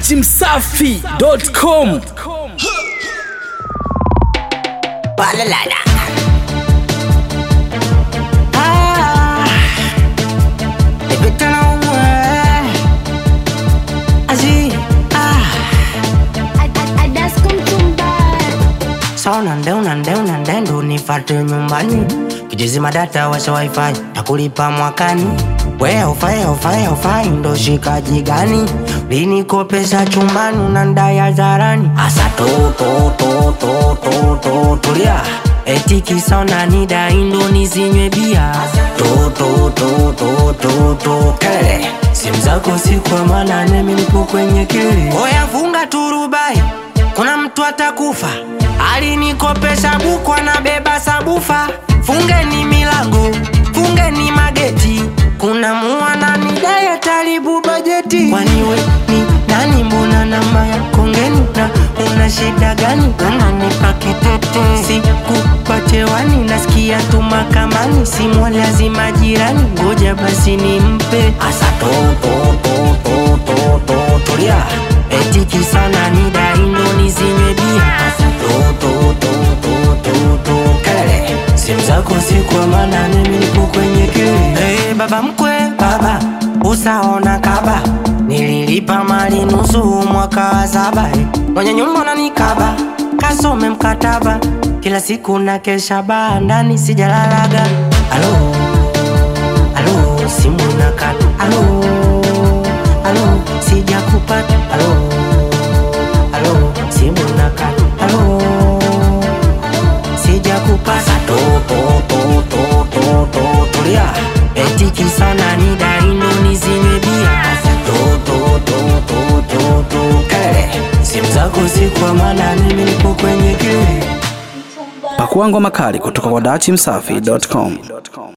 dachimsafi.com Balalala. Ah, baby, turn on way. Azi, ah. Sa unande unande unande ndo nifate nyumbani kijizima data washa wifi takulipa mwakani we aufai aufai aufai ndo shikaji gani linikopesa chumbani unandaya zarani asa to to to to to to tulia eti kisa unanidai ndo nizinywe bia to to to to to to kelele simu zako si kwa maana nemi nipo kwenye kili oya funga turubai kuna mtu atakufa alinikopesha buku anabeba sabufa fungeni milango fungeni mageti kuna muwananidaya taribu bajeti kwani we ni nani mbona namba yako ngeni na una shida gani unanipa kitete sikupatewani nasikia tu makamani simu lazima jirani ngoja basi nimpe asa to to to to to to tulia eti kisana ni daindo nizinywe bia to to to to to to kelele simu zako si kwa maana mimi nipo kwenye kile hey, baba mkwe baba usaona kaba nililipa mali nusu mwaka wa saba eh. mwenye nyumba unanikaba kasome mkataba kila siku na kesha baa ndani sijalalaga alo alo simu nakata alo alo sijakupata alo alo simu nakata alo sijakupata to to to to to to tulia eti kisana ni daindo nizinywe bia to to to to to to kelele simu zako si kwa maana mimi nipo kwenye kile pakua ngoma kali kutoka kwa dachimsafi.com